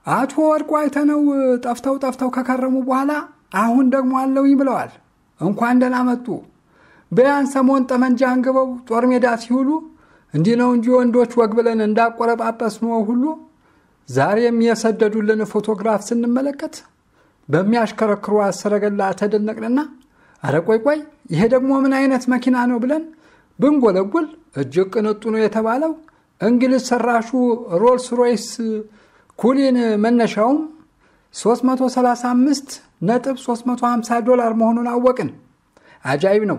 አቶ ወርቁ አይተነው ጠፍተው ጠፍተው ከከረሙ በኋላ አሁን ደግሞ አለውኝ ብለዋል። እንኳን ደህና መጡ። በያን ሰሞን ጠመንጃ አንግበው ጦር ሜዳ ሲውሉ እንዲህ ነው እንጂ ወንዶች ወግ ብለን እንዳቆረጳጰስ ነው ሁሉ ዛሬም የሰደዱልን ፎቶግራፍ ስንመለከት በሚያሽከረክሩ ሰረገላ ተደነቅንና አረ ቆይ ቆይ ይሄ ደግሞ ምን አይነት መኪና ነው ብለን ብንጎለጉል እጅግ ቅንጡ ነው የተባለው እንግሊዝ ሰራሹ ሮልስ ሮይስ ኩሊን መነሻውም 335 ነጥብ 350 ዶላር መሆኑን አወቅን። አጃይብ ነው።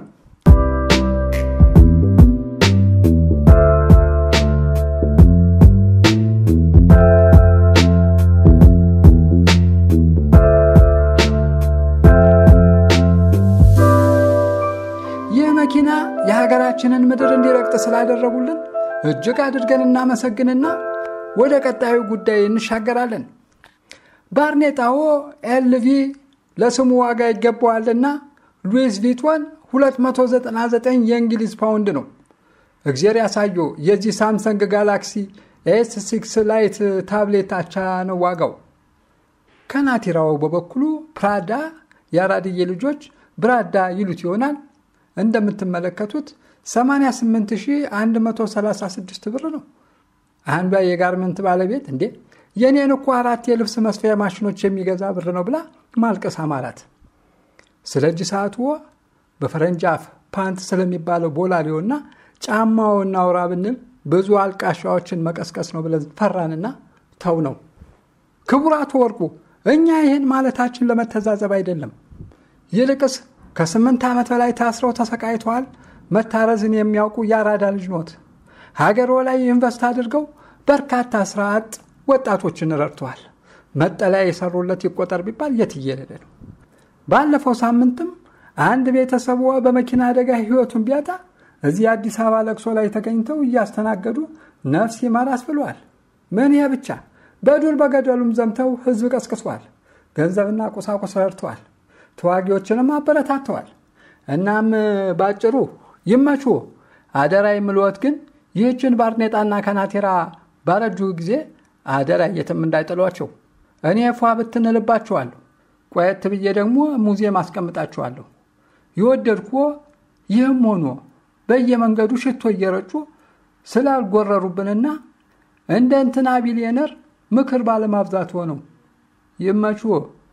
ይህ መኪና የሀገራችንን ምድር እንዲረግጥ ስላደረጉልን እጅግ አድርገን እናመሰግንና ወደ ቀጣዩ ጉዳይ እንሻገራለን። ባርኔጣዎ ኤልቪ ለስሙ ዋጋ ይገባዋልና ሉዊስ ቪቶን 299 የእንግሊዝ ፓውንድ ነው። እግዜር ያሳየው የዚህ ሳምሰንግ ጋላክሲ ኤስ ሲክስ ላይት ታብሌት አቻ ነው ዋጋው። ከናቲራው በበኩሉ ፕራዳ የአራድዬ ልጆች ብራዳ ይሉት ይሆናል። እንደምትመለከቱት 88136 ብር ነው። አንዷ የጋርመንት ባለቤት እንዴ የኔን እኮ አራት የልብስ መስፊያ ማሽኖች የሚገዛ ብር ነው ብላ ማልቀስ አማራት። ስለ እጅ ሰዓቱ በፈረንጅ አፍ ፓንት ስለሚባለው ቦላሌውና ጫማው እናውራ ብንል ብዙ አልቃሻዎችን መቀስቀስ ነው ብለን ፈራንና ተው ነው። ክቡራቱ ወርቁ እኛ ይህን ማለታችን ለመተዛዘብ አይደለም። ይልቅስ ከስምንት ዓመት በላይ ታስረው ተሰቃይተዋል። መታረዝን የሚያውቁ የአራዳ ልጅ ኖት። ሀገሮ ላይ ኢንቨስት አድርገው በርካታ ስራ አጥ ወጣቶችን ረድተዋል። መጠለያ የሰሩለት ይቆጠር ቢባል የትየለለ ነው። ባለፈው ሳምንትም አንድ ቤተሰቡ በመኪና አደጋ ህይወቱን ቢያጣ እዚህ አዲስ አበባ ለቅሶ ላይ ተገኝተው እያስተናገዱ ነፍስ ይማራስ ብለዋል። ምን ይሄ ብቻ በዱር በገደሉም ዘምተው ህዝብ ቀስቅሰዋል። ገንዘብና ቁሳቁስ ረድተዋል። ተዋጊዎችንም አበረታተዋል። እናም ባጭሩ ይመቹ። አደራ የምልወት ግን ይህችን ባርኔጣና ከናቴራ ባረጁ ጊዜ አደራ የትም እንዳይጥሏቸው። እኔ ፏ ብትንልባቸዋለሁ። ቆየት ብዬ ደግሞ ሙዚየም አስቀምጣቸዋለሁ። የወደድኩ ይህም ሆኖ በየመንገዱ ሽቶ እየረጩ ስላልጎረሩብንና እንደ እንትና ቢሊየነር ምክር ባለማብዛት ሆነው ይመቹ።